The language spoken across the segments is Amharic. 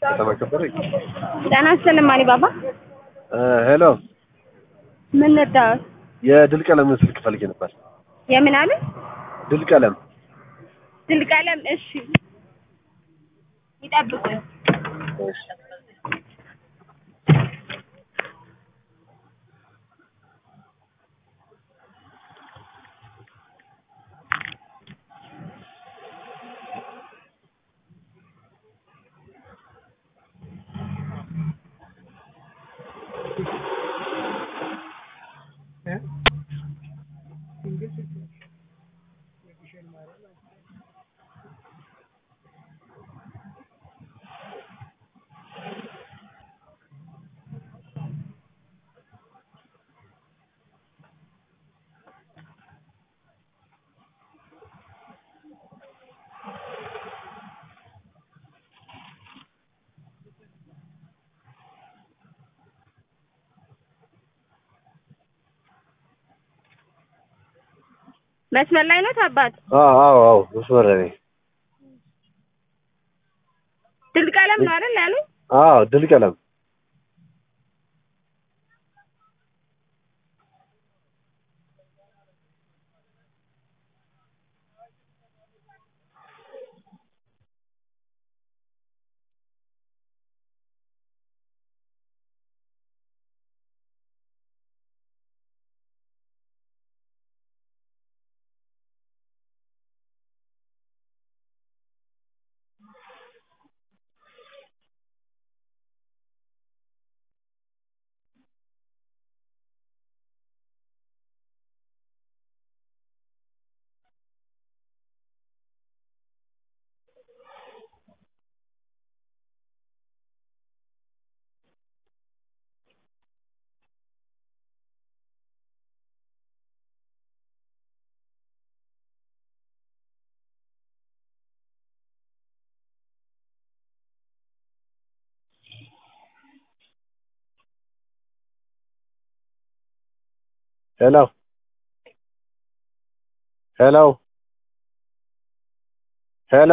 ከተማ ከበረ ጤና ይስጥልኝ ማኒ ባባ። ሄሎ ምን ነዳዎት? የድል ቀለም ስልክ ፈልጌ ነበር። የምን አለ? ድል ቀለም ድል ቀለም። እሺ ይጠብቁኝ። መስመር ላይ ነው አባት? አዎ አዎ አዎ መስመር ላይ ነኝ። ድል ቀለም ነው አይደል ያሉኝ? አዎ ድል ቀለም ሄሎ ሄሎ ሄሎ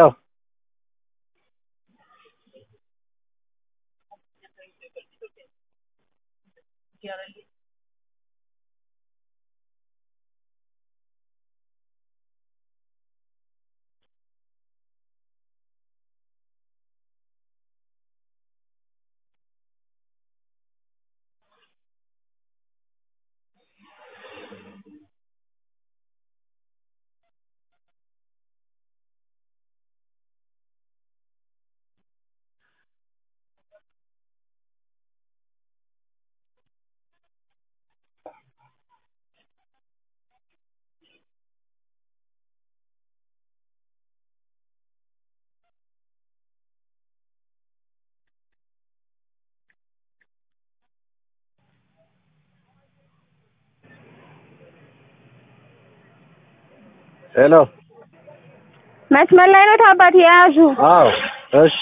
ሄሎ መስመር ላይ ነው አባት? የያዙ አዎ እሺ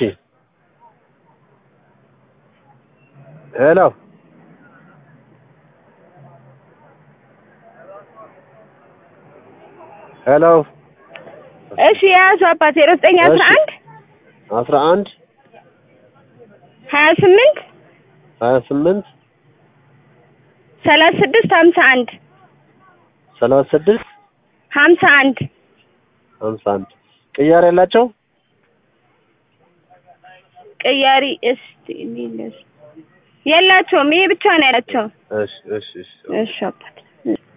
ሄሎ ሄሎ እሺ የያዙ አባት ዜሮ ዘጠኝ አስራ አንድ አስራ አንድ ሀያ ስምንት ሀያ ስምንት ሰላሳ ስድስት ሀምሳ አንድ ሰላሳ ስድስት ሀምሳ አንድ ሀምሳ አንድ ቅያሬ ያላቸው ቅያሪ እስቲ የላቸውም። ይሄ ብቻ ነው ያላቸው። እሺ እሺ እሺ እሺ አባት